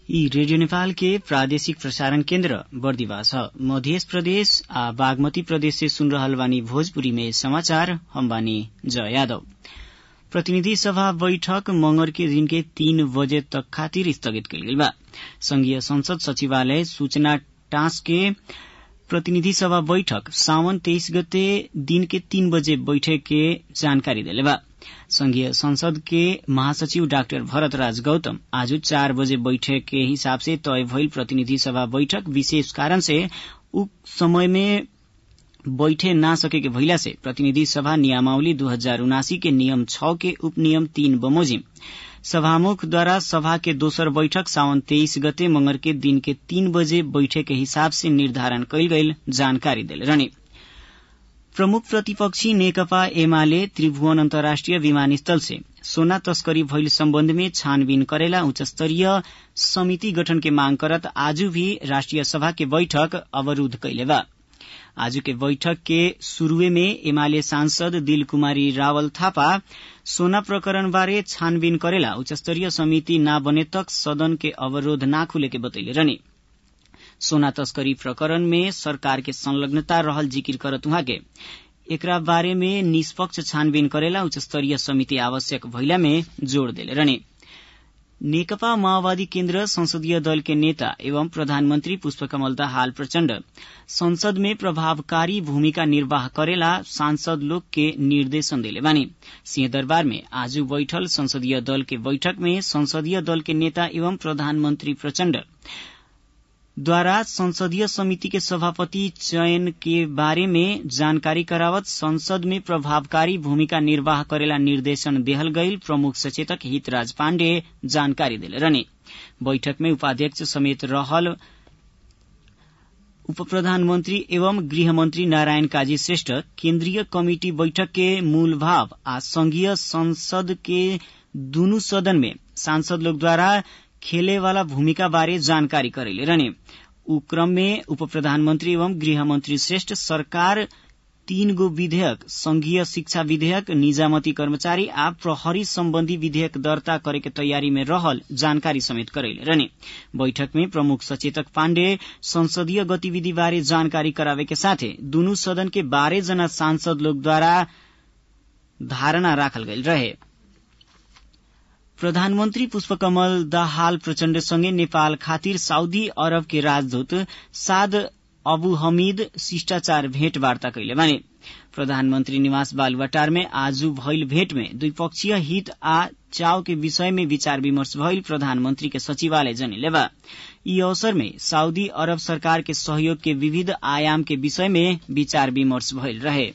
यी रेडियो नेपाल के प्रादेशिक प्रसारण केन्द्र बर्दिवा छ मध्य प्रदेश आ बागमती प्रदेश से सुन रहल बानी भोजपुरी में समाचार हम बानी जय यादव प्रतिनिधि सभा बैठक मंगर के दिन के तीन बजे तक खातिर स्थगित कल गई बा संघीय संसद सचिवालय सूचना टाँस के प्रतिनिधि सभा बैठक सावन तेईस गते दिन के तीन बजे बैठक के जानकारी दिले बा संघीय संसद के महासचिव डाक्टर भरतराज गौतम आज चार बजे बैठक के हिसाब से तय भइल प्रतिनिधि सभा बैठक विशेष कारण से उक्त समय में बैठे ना सके के भइला से प्रतिनिधि सभा नियमावली दू हजार उनासी के नियम छ के उपनियम तीन बमोजिम सभामुख द्वारा सभा के दोसर बैठक सावन तेईस गते मंगर के दिन के तीन बजे बैठक के हिसाब से निर्धारण कयल गईल जानकारी दिले रहने प्रमुख प्रतिपक्षी नेकपा एमाले त्रिभुवन अन्तर्राष्ट्रिय विमानस्थल से सोना तस्करी भइल सम्बन्ध में छानबीन करेला उच्च स्तरीय समिति गठन के मांग करत आज भी राष्ट्रिय सभा के बैठक अवरूद्ध कैले बा आज के बैठक के शुरूए में एमाले सांसद दिल कुमारी रावल थापा सोना प्रकरण बारे छानबीन करेला उच्च स्तरीय समिति ना बने तक सदन के अवरोध ना खुले के बतैले रहने सोना तस्करी प्रकरण में सरकार के संलग्नता रहल जिकिर करत उहाँ के एकरा बारे में निष्पक्ष छानबीन करेला उच्च स्तरीय समिति आवश्यक भइला में जोड़ देले रहने नेकपा माओवादी केन्द्र संसदीय दल के नेता एवं प्रधानमन्त्री पुष्पकमल दाहाल प्रचण्ड संसद में प्रभावकारी भूमिका निर्वाह करेला सांसद लोग के निर्देशन देले बानी सिंहदरबार में आज बैठल संसदीय दल के बैठक में संसदीय दल के नेता एवं प्रधानमन्त्री प्रचण्ड द्वारा संसदीय समिति के सभापति चयन के बारे में जानकारी करावत संसद में प्रभावकारी भूमिका निर्वाह करेला निर्देशन देहल गईल प्रमुख सचेतक हितराज पाण्डे जानकारी दिले रहने बैठक में उपाध्यक्ष समेत रहल उप प्रधानमन्त्री एवं गृहमन्त्री नारायण काजी श्रेष्ठ केन्द्रीय कमिटी बैठक के मूल भाव आ संघीय संसद के दुनू सदन में सांसद लोग द्वारा खेले वाला भूमिका बारे जानकारी करेले रहने उ क्रम में उप प्रधानमन्त्री एवं गृहमन्त्री श्रेष्ठ सरकार तीन गो विधेयक संघीय शिक्षा विधेयक निजामती कर्मचारी आ प्रहरी सम्बन्धी विधेयक दर्ता करे के तयारी में रहल जानकारी समेत करैले रहने बैठक में प्रमुख सचेतक पाण्डे संसदीय गतिविधि बारे जानकारी करावे के साथे दुनू सदन के बारह जना सांसद लोग द्वारा धारणा राखल गईल रहे प्रधानमन्त्री पुष्पकमल दाहाल प्रचण्डसँगै नेपाल खातिर साउदी अरब के राजदूत साद अबु हमीद शिष्टाचार भेटवार्ता कैले बाने प्रधानमन्त्री निवास बालुवाटार में आज भइल भेट में द्विपक्षीय हित आ चाव के विषय में विचार विमर्श भइल प्रधानमन्त्री के सचिवालय जनिले बा यी अवसर में साउदी अरब सरकार के सहयोग के विविध आयाम के विषय में विचार विमर्श भइल रहे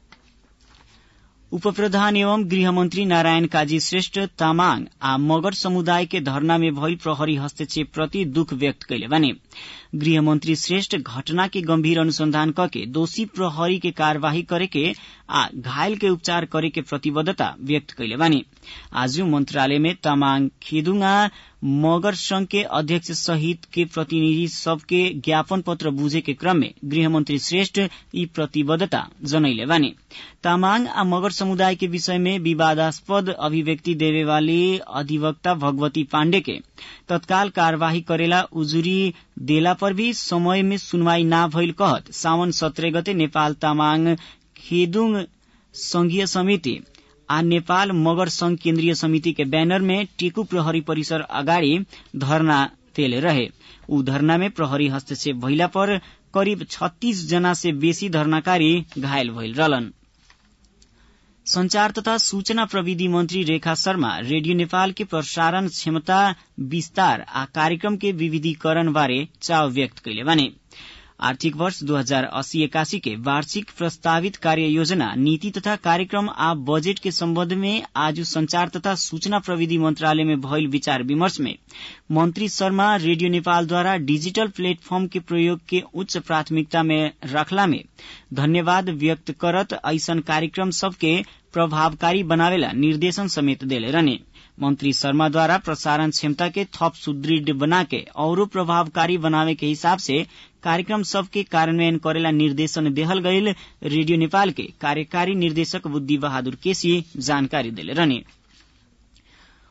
उप प्रधान एवं गृहमन्त्री नारायण काजी श्रेष्ठ तामाङ आ मगर समुदाय के धरना में भइल प्रहरी हस्तक्षेप प्रति दुख व्यक्त कैले बाने गृहमन्त्री श्रेष्ठ घटना के गम्भीर अनुसंधान कके दोषी प्रहरी के कार्यवाही करे के आ घायल के उपचार करे के प्रतिबद्धता व्यक्त कैले बानी आज मंत्रालय में तामाङ खेदुङा मगर संघ के अध्यक्ष सहित के प्रतिनिधि सबके ज्ञापन पत्र बुझे के क्रम में गृहमन्त्री श्रेष्ठ यी प्रतिबद्धता जनैले बानी तामाङ आ मगर समुदाय के विषय में विवादास्पद अभिव्यक्ति देवे वाली अधिवक्ता भगवती पाण्डे के तत्काल कार्यवाही करेला उजुरी देला पर भी समय में सुनवाई ना भइल कहत सावन सत्रह गते नेपाल तामाङ खेदुङ संघीय समिति आ नेपाल मगर संघ केन्द्रीय समिति के बैनर में टेकु प्रहरी परिसर अगाडि धरना देले रहे ऊ धरना में प्रहरी हस्तक्षेप भइला पर करिब छत्तीस जना से बेसी धरनाकारी घायल भइल रहलन संचार तथा सूचना प्रविधि मन्त्री रेखा शर्मा रेडियो नेपाल के प्रसारण क्षमता विस्तार आ कार्यक्रम के विविधीकरण बारे चाव व्यक्त कैले बाने आर्थिक वर्ष दू हजार अस्सी एकासी के वार्षिक प्रस्तावित कार्य योजना नीति तथा कार्यक्रम आ बजेट के सम्बन्ध में आज संचार तथा सूचना प्रविधि मंत्रालय में भइल विचार विमर्श में मंत्री शर्मा रेडियो नेपाल द्वारा डिजिटल प्लेटफॉर्म के प्रयोग के उच्च प्राथमिकता में रखला में धन्यवाद व्यक्त करत ऐसन कार्यक्रम सबके प्रभावकारी बनावेला निर्देशन समेत देले रहने मंत्री शर्मा द्वारा प्रसारण क्षमता के थप सुदृढ़ बना के और प्रभावकारी बनावे के हिसाब से कार्यक्रम सबके कार्यान्वयन करेला निर्देशन देहल गईल रेडियो नेपाल के कार्यकारी निर्देशक बुद्धि बहादुर केसी जानकारी दिले रहने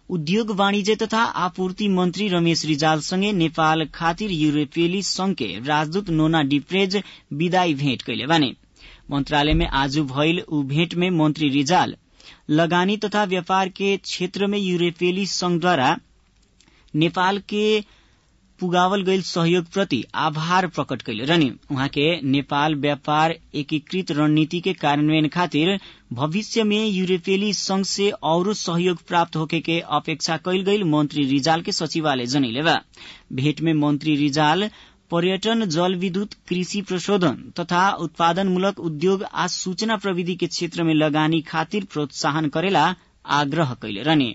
उद्योग वाणिज्य तथा आपूर्ति मन्त्री रमेश रिजालसँगै नेपाल खातिर यूरोपेली संघके राजदूत नोना डिप्रेज विदाई भेट कैले बाने मन्त्रालयमे आज भइल ऊ भेट में मन्त्री रिजाल लगानी तथा व्यापार के क्षेत्र में यूरोपेली संघद्वारा नेपाल के पुगावल गईल सहयोग प्रति आभार प्रकट कैले रहने उहाँ के नेपाल व्यापार एकीकृत रणनीति के कार्यान्वयन खातिर भविष्य में यूरोपेली संघ से औरो सहयोग प्राप्त होके के अपेक्षा कैल गईल मंत्री रिजाल के सचिवालय जनैले बा भेट में मंत्री रिजाल पर्यटन जल विद्युत कृषि प्रशोधन तथा उत्पादनमूलक उद्योग आ सूचना प्रविधि के क्षेत्र में लगानी खातिर प्रोत्साहन करेला आग्रह कैले रहने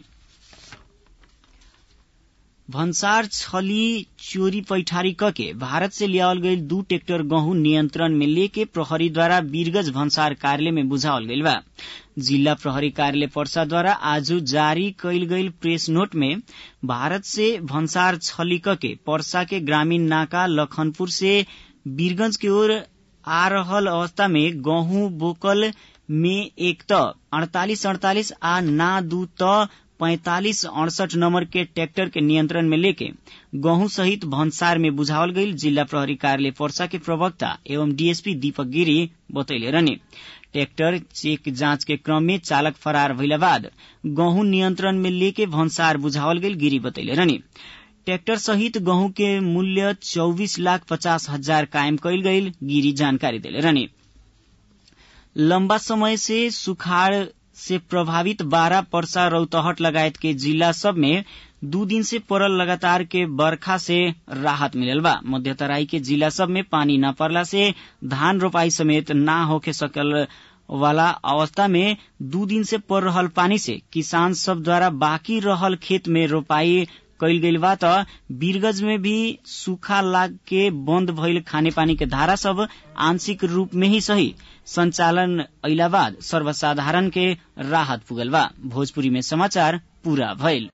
भन्सार छली चोरी पैठारी कके भारत से लियावल गईल दू ट्रेक्टर गहूं नियंत्रण में लेके प्रहरी द्वारा वीरगंज भन्सार कार्यालय में बुझावल गईल बा जिला प्रहरी कार्यालय पर्सा द्वारा आज जारी कैल गईल प्रेस नोट में भारत से भन्सार छली कके पर्सा के ग्रामीण नाका लखनपुर से वीरगंज की ओर आ रहल अवस्था में गहूं बोकल में एक त अड़तालीस अड़तालीस आ ना दू त पैंतालीस अड़सठ नंबर के ट्रैक्टर के नियंत्रण में लेके गहूं सहित भन्सार में बुझावल गईल जिला प्रहरी कार्यालय पर्सा के प्रवक्ता एवं डीएसपी दीपक गिरी बतैले रहने ट्रैक्टर चेक जांच के क्रम में चालक फरार भइला बाद गहूं नियंत्रण में लेके भन्सार बुझावल गईल गिरी बतैले रहने ट्रैक्टर सहित गहूं के मूल्य चौबीस लाख पचास हजार कायम कैल गईल गिरी जानकारी दिले रहने लंबा समय से सुखाड़ से प्रभावित बारह पर्सा रौतहट लगायत के जिला सब में दू दिन से पड़ल लगातार के बरखा से राहत मिलल बा मध्य तराई के जिला सब में पानी न पड़ला से धान रोपाई समेत न होके सकल वाला अवस्था में दू दिन से पड़ रहल पानी से किसान सब द्वारा बाकी रहल खेत में रोपाई कैल गईल बा त वीरगंज में भी सूखा लाग के बंद भइल खाने पानी के धारा सब आंशिक रूप में ही सही संचालन अइला बाद सर्वसाधारण के राहत पुगल बा भोजपुरी में समाचार पूरा भइल